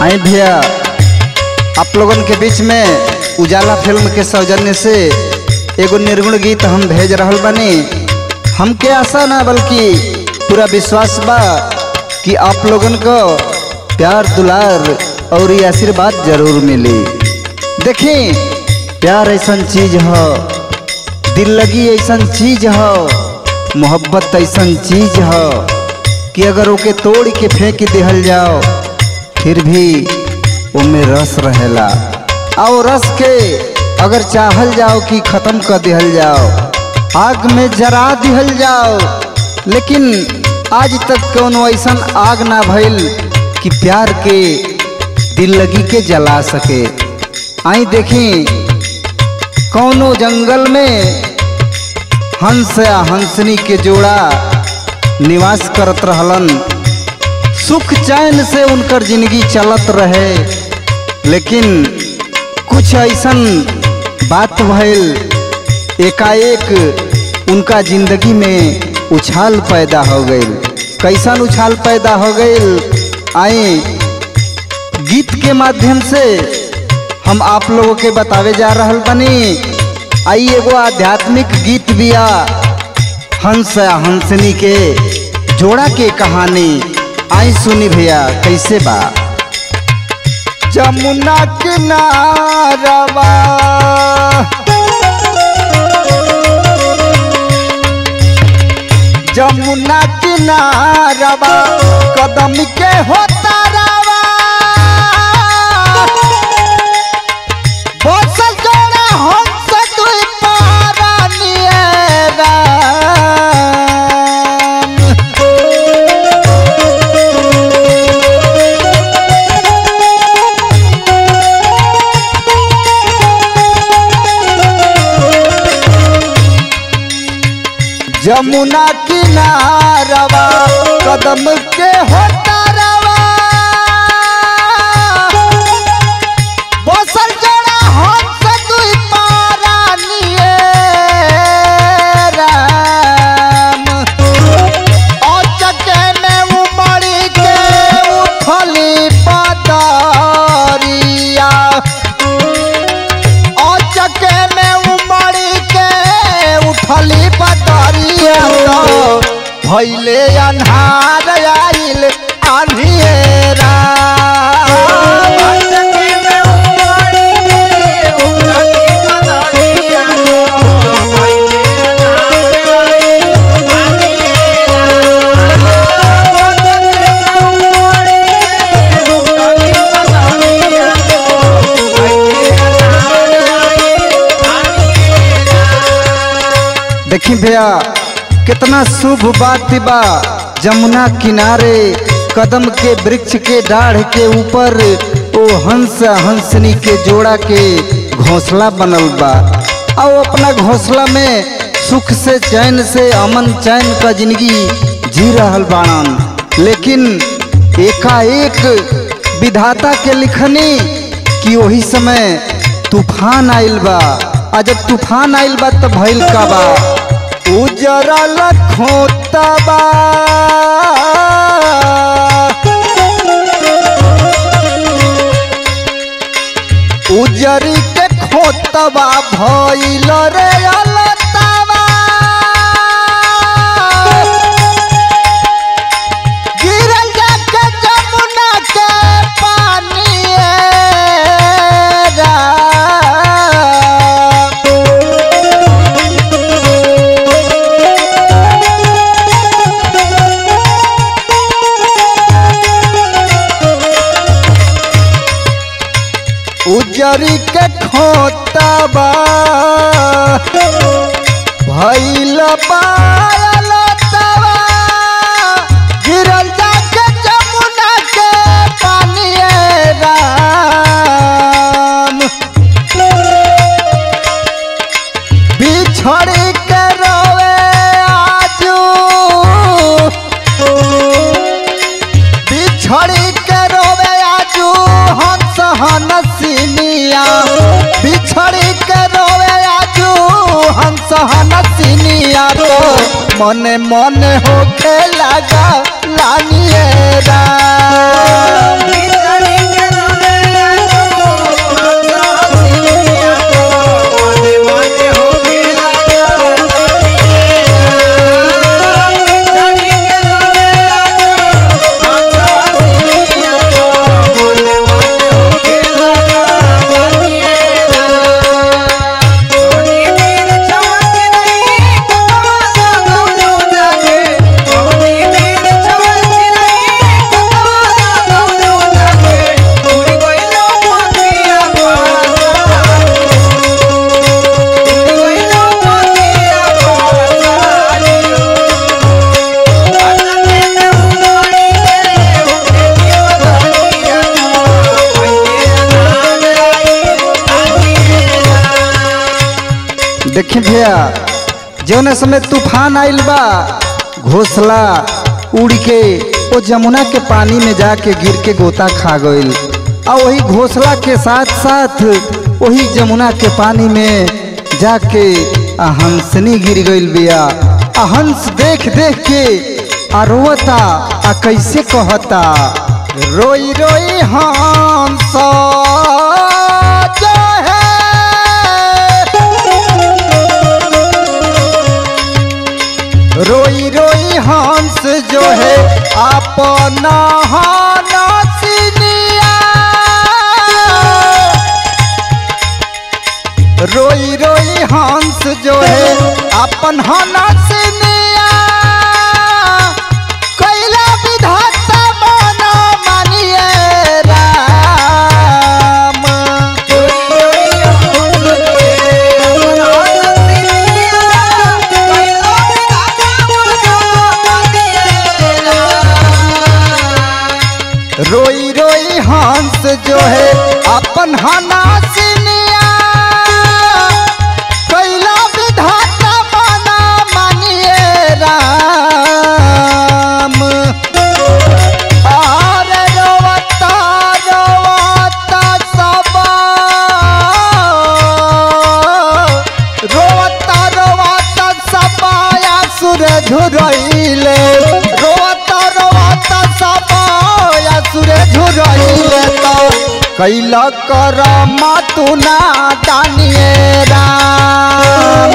आई भैया आप लोगन के बीच में उजाला फिल्म के सौजन्य से एगो निर्गुण गीत हम भेज रहल बानी हमके आशा ना बल्कि पूरा विश्वास बा कि आप लोगन को प्यार दुलार और ये आशीर्वाद जरूर मिली देखी प्यार ऐसा चीज हो दिल लगी ऐसा चीज हो मोहब्बत ऐसा चीज हो कि अगर ओके तोड़ के फेंक दिहल जाओ फिर भी ओमे रस रहेला और रस के अगर चाहल जाओ कि खत्म कर दिहल जाओ आग में जरा दिहल जाओ लेकिन आज तक कोनो ऐसा आग ना भइल कि प्यार के दिल लगी के जला सके आई देखी कौनो जंगल में हंस या हंसनी के जोड़ा निवास करत रहलन सुख चैन से उनकर जिंदगी चलत रहे लेकिन कुछ ऐसन बात भइल एकाएक उनका जिंदगी में उछाल पैदा हो गई कैसन उछाल पैदा हो गई आए गीत के माध्यम से हम आप लोगों के बतावे जा रहल बनी आई एगो आध्यात्मिक गीत बिया हंस या हंसनी के जोड़ा के कहानी आई सुनी भैया कैसे बा जमुना किनारवा जमुना किनारवा कदम के होता रवा बसल जोड़ा हंस दुई पारा नियरा जमुना किनारवा कदम के होता रवा बसल जोड़ा हंस दुई पारा नियरा औचके में उमड़ी के उठली पदरिया औचके में उमड़ी के उठली पदरिया तो भैले अन्हार आइल आन्हिएरा देखी भैया कितना शुभ बात बा जमुना किनारे कदम के वृक्ष के डाढ़ के ऊपर ओ हंस हंसनी के जोड़ा के घोंसला बनल बा और अपना घोंसला में सुख से चैन से अमन चैन का जिंदगी जी रहल बाणन लेकिन एकाएक विधाता के लिखनी कि वही समय तूफान आइल बा आ जब तूफान आइल बा तब भइल का बा उजरल खोतबा उजरी के खोतबा भइल रे अलतबा गिरल जाके जमुना के पानी उजरी के खोतबा भैल पायल तवा गिरल जाके जमुना के पानी राम बिछड़ी के रोवे आजू बिछड़ी के रोवे आजू हंस हनसिनिया बिछड़ी के रोवे आजू हंस हनसिनिया तो मने मने होके लगा लानिए राम देखी भैया जौने समय तूफान आइल बा घोसला उड़ के वो जमुना के पानी में जाके गिर के गोता खा गईल आ वही घोसला के साथ साथ वही जमुना के पानी में जाके आ हंसनी गिर गईल बिया आ हंस देख देख के आ रोता आ कैसे कहता रोई रोई हंस जो है रोई रोई हंस जो है अपना हनसिनिया रोई रोई हंस जो है अपन हनसिनिया कैला विधाता मना मानिए राम रोई रोई हंस जो है अपन हनासिनिया कैला विधाता मना मानिए राम और रोवता रोवता सब रोवता रोवता सपाया सुर झुरइले रोवता रोवता सपाया सुर झुरइले तो कैला कर मातुना दानिए राम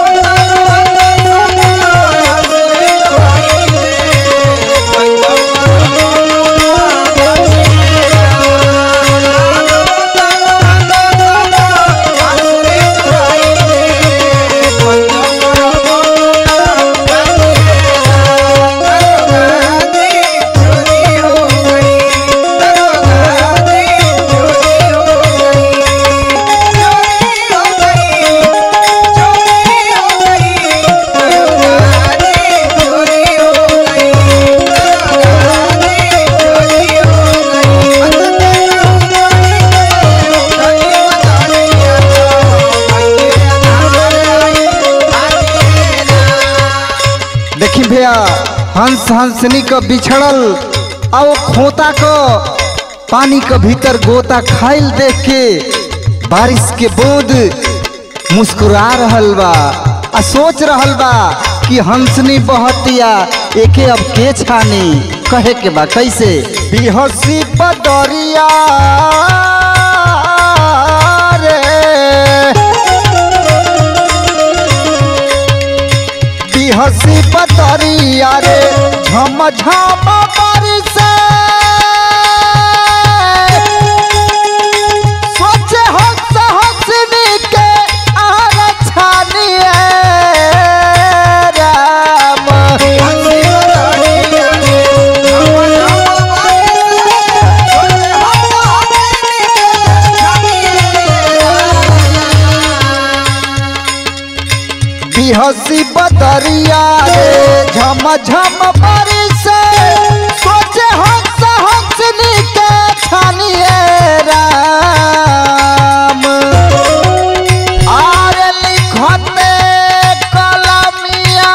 देखी भैया हंस हंसनी का बिछड़ल आओ खोता को पानी के भीतर गोता खाइल देख के बारिश के बूंद मुस्कुरा रहल बा आ सोच रहल बा कि हंसनी बहतिया एके अब के छानी कहे के बा कैसे बिहसी बदरिया रे बिहसी बतरिया रे झम झम बरसे सोचे हंस हंसनी के आर छानिए राम बिहसी बदरिया रे झम झम बरसे सोचे हंस हंसनी के छानिए राम आर लिखते कलमिया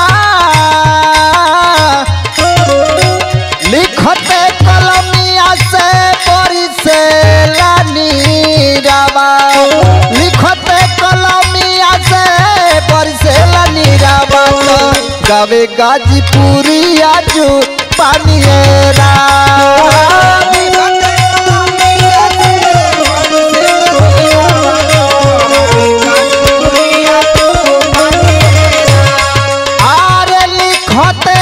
लिखते कलमिया से बड़ी से लानी रवा लिखते कलमिया से बड़ी से लानी रवा गावे गाजीपुरी आजू पानिए राम आरे लिखते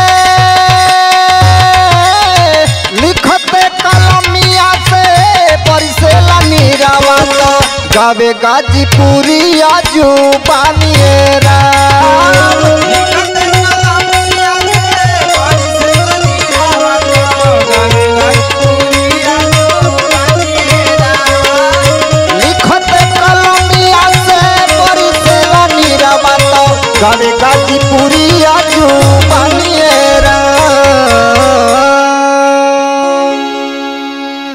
लिखते कलमिया से बरसेला नीरावा तो गावे गाजीपुरी आजू पानिए राम लिखते कलमिया से बरसेला नीरावा तो गावे गाजीपुरी आजू